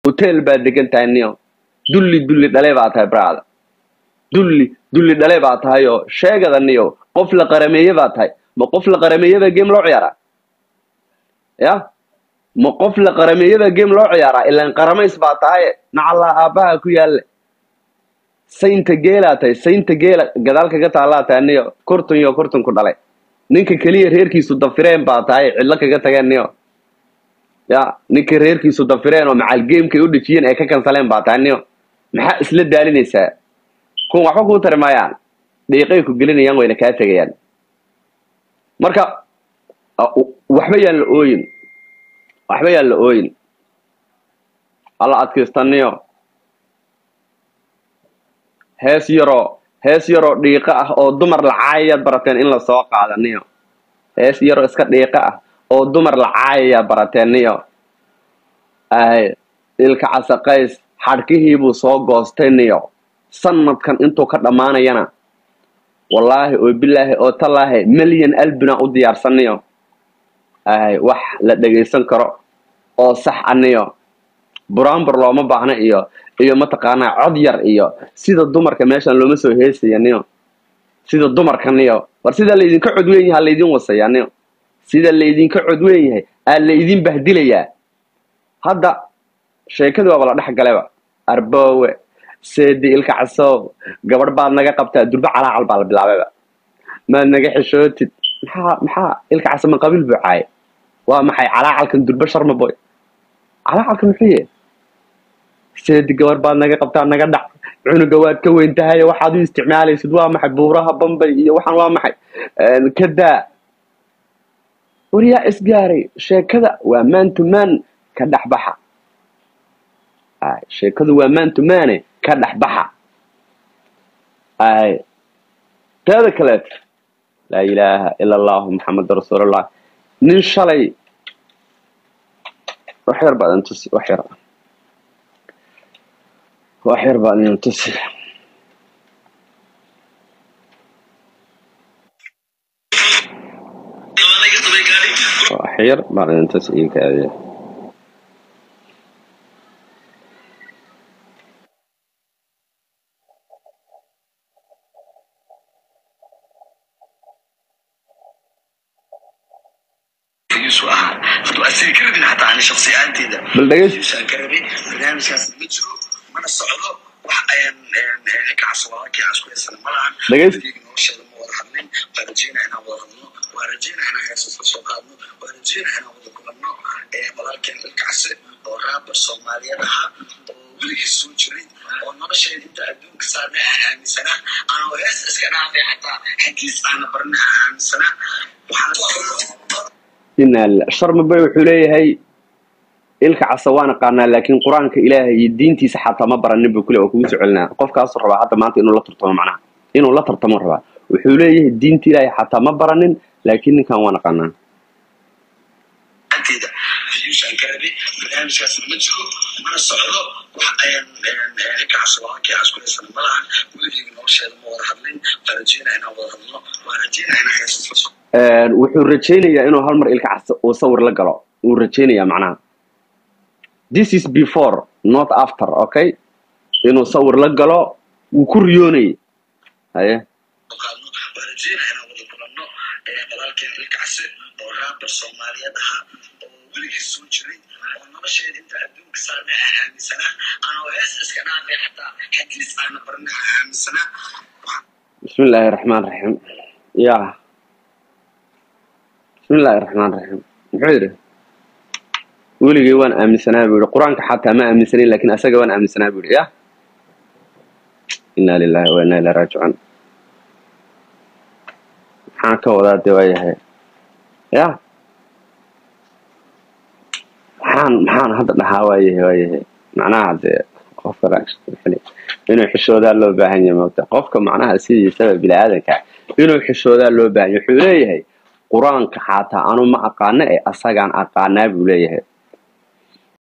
hotel baad degan tahay niyo dulli dulli dhale baa tahay brada dulli dulli dhale baa tahay oo sheegada niyo qof la qarameeye baa tahay ma qof la qarameeyebaa game loo ciyaaraa ya ma qof la qarameeyebaa game loo ciyaaraa ilaan qaramays baa tahay nacallaa aabbaha ku yaalle saynta geelaa tahay saynta geela gadaal kaga taallaa tahay niyo kurtun iyo kurtun ku dhalay ninka keliya reerkiisu dafireen baa tahay cidlo kaga tageen niyo ya ninka reerkiisu dafireen oo macal gamekay u dhejiyeen ay ka kansaleen baa tahay niyo maxaa isla daalinaysaa kuwan waxba kuu tari maayaan dhiiqay ku gelinayaan wayna kaa tegayaan marka uh, waxba yaan la ooyin waxba yaan la ooyin alla adkaystaniyo hees yaroo hees yaroo dhiiqo ah oo dumar lacaayayaad barateen in la soo qaadaniyo hees yaroo iska dhiiqo ah oo dumar lacaayayaad barateen niyo ay ilka casaqays xadhkihiibuu soo goostay niyo sanadkan intuu ka dhammaanayana wallaahi oo bilaahi oo tallaahi milyan albina u diyaarsaniyo ay wax la dhegaysan karo oo sax aniyo buraanbur looma baahna iyo iyo mataqaanaa cod yar iyo sida dumarka meeshan looma soo heesaya niyo sida dumarka niyo war sida laydinka cod weyn yahay ha laydin wasaya niyo sida laydinka cod weyn yahay aa laydin bahdilayaa hadda sheekadii waaba la dhex galeba arboowe seedi ilka casow gabadh baad naga qabtaa durbe calaacal baa la bilaabayba maad naga xishootid maxaa maxaa ilka caso ma qabiil buu caaye waa maxay calaacalkan durbe sharma boy calaacalka muxuu yahay seedi gabar baad naga qabtaa naga dhac cunuga waad ka weyn tahay waxaad u isticmaalaysid waa maxay buuraha bambay iyo waxaan waa maxay kadaa waryaa isgaaray sheekada waa man to man ka dhexbaxa ay sheekadu waa man to mane ka dhexbaxa ay teeda kaleet laa ilaaha ila allahu maxamed rasuulullah nin shalay wax yar baad intusi wax yar wax yar baad intusi wax yar baad intusi ii kaadiya يسوع تؤثر كردنا حتى عن شخصياتي ده bal dhegeys يسوع كربي برنامج كاس مجرو من الصعود wax ayaan ninka caswaaki aan isku haysan malahan Dhegeys. weligeena nolosheeda ma wada hadlin waan rajeynaa inaan wada hadlo waan rajeynaa inaan heesas la soo qaadno waan rajeynaa inaan wada kulanno ee walaalkeen ilka case oo raabar soomaaliyeed ahaa oo weligiis soo jiray oo nolosheeda inta adduunka saarnay aan aaminsanaa anoo hees iska dhaafay xataa xagiis aana barnay aan aaminsanaa waxaan ina sharma bay wuxuu leeyahay ilka casa waan aqaanaa laakiin qur-aanka ilaahay iyo diintiisa xataa ma baranin buu kule oo kugu soo celinaa qofkaasuu rabaa hadda maanta inuu la tartamo macnaha inuu la tartamo rabaa wuxuu leeyahay diinta ilaahay xataa ma baranin laakiin ninkan waan aqaanaa anteeda fiyuushaan ka rabi barnaamijkaasna ma jiro mana socdo wax ayaan ninka caswaaki aan isku haysan malahan weligeena nolosheeda ma wada hadlin waan rajeynaa inaan wada hadlo waan rajeynaa inaan heesas la soo Een, wuxuu rajaynayaa inuu hal mar ilka casa uu sawir la galo wuu rajaynayaa macnaha this is before not after okay inuu sawir la galo wuu ku riyoonayay haye qaadno waan rajeynaa inaan wada kulanno ee walaalkeen ilka case oo raabar soomaaliyeed ahaa oo weligiis soo jiray oo nolosheeda inta adduunka saarnay aan aaminsanaa anoo hees iska dhaafay xataa xagiis aana barnay aan aaminsanaa بسم الله الرحمن الرحيم يا بسم الله الرحمن الرحيم muxuu yidhi weligay waan aaminsanaa buu yihi qur-aanka xataa ma aaminsanayn lakin asaga waan aaminsanaa buu yihi ya inaa lilahi wa inaa ilaa raajicuun maxaan ka wadaa de waayahay ya maxaan maxaan hadda dhahaa waayahay waayahay macnaha dee qofka reaction inuu xishoodaa loo baahan yahay moogta qofka macnaha sidiisaba bini aadanka inuu xishoodaa loo baahan yahay wuxuu leeyahay qur-aanka xataa anu ma aqaano ee asagaan aqaanaa buu leeyahay